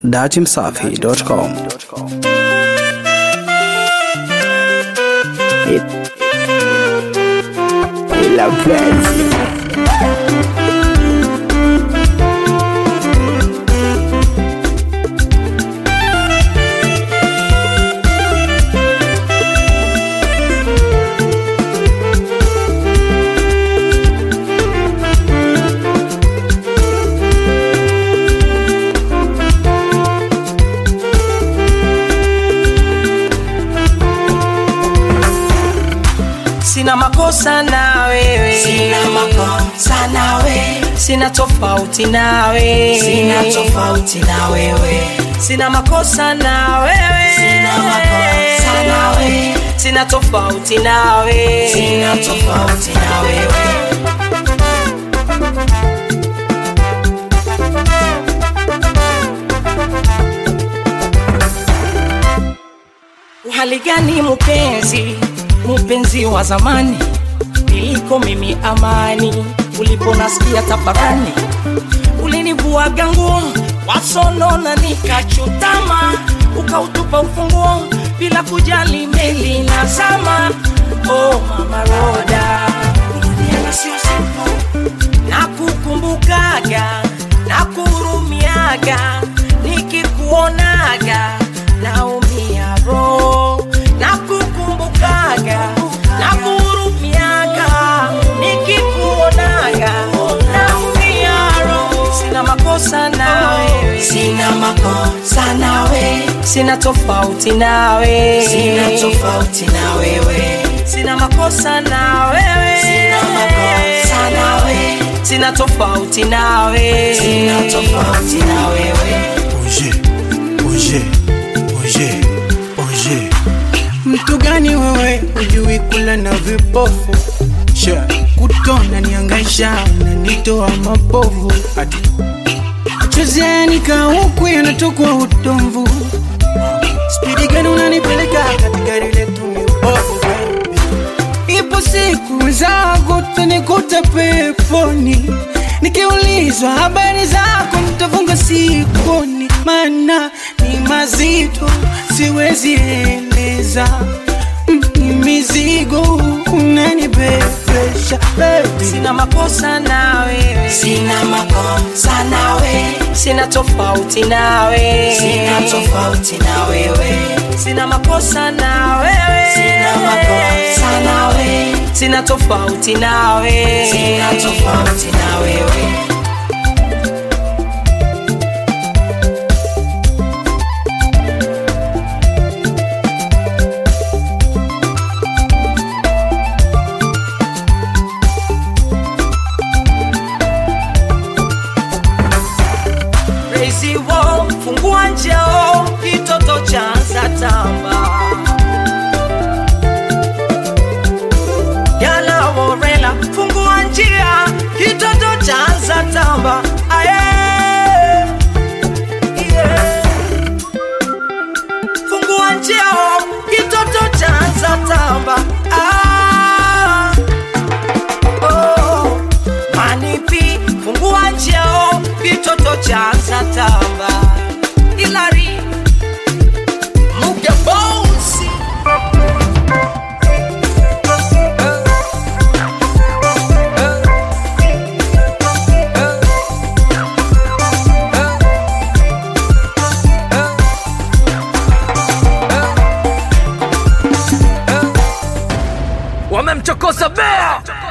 datimsafi.com. La pensi. sina makosa na wewe Sina makosa na wewe, sina tofauti na wewe sina tofauti na wewe, sina makosa na wewe sina makosa na wewe, sina tofauti na wewe sina tofauti na wewe. uhali gani mpenzi mpenzi wa zamani niliko mimi amani uliponasikia tafarani ulinivuaga nguo wasonona nikachutama ukautupa ufunguo bila kujali meli na zama oh, mama roda Kurudiana sio simple na kukumbukaga na kuhurumiaga nikikuonaga naumia roho na kukumbukaga na kuhurumiaga nikikuonaga naumia roho sina makosa na wewe Sina makosa na wewe, sina tofauti na wewe sina tofauti na wewe, sina makosa na wewe sina makosa na wewe, sina tofauti na wewe sina tofauti na wewe. Oje, oje, oje, oje. Mtu gani wewe ujui kula na vipofu Sha, kutona niangaisha unanitoa mapovu Ati Chezeni huku yanatokwa utomvu Spidi gani unanipeleka katika lile tumibovu baby Ipo siku zako utanikuta peponi Nikiulizwa habari zako nitafunga sikoni Maana ni mazito siwezi eleza Mm, Ni mizigo unanibebesha baby sina makosa na wewe Sina makosa na wewe, sina tofauti na wewe sina tofauti na wewe, sina makosa na wewe sina makosa na wewe, sina tofauti na wewe sina tofauti na wewe. Crazy wall, fungua njeo kitoto cha zatamba Yana Morela, fungua njia kitoto cha zatamba Aye, yeah. Fungua njia kitoto cha zatamba ah. oh. Manipi, fungua njeo kitoto cha zatamba Ilari Muge Bouncy wamemchokoza bea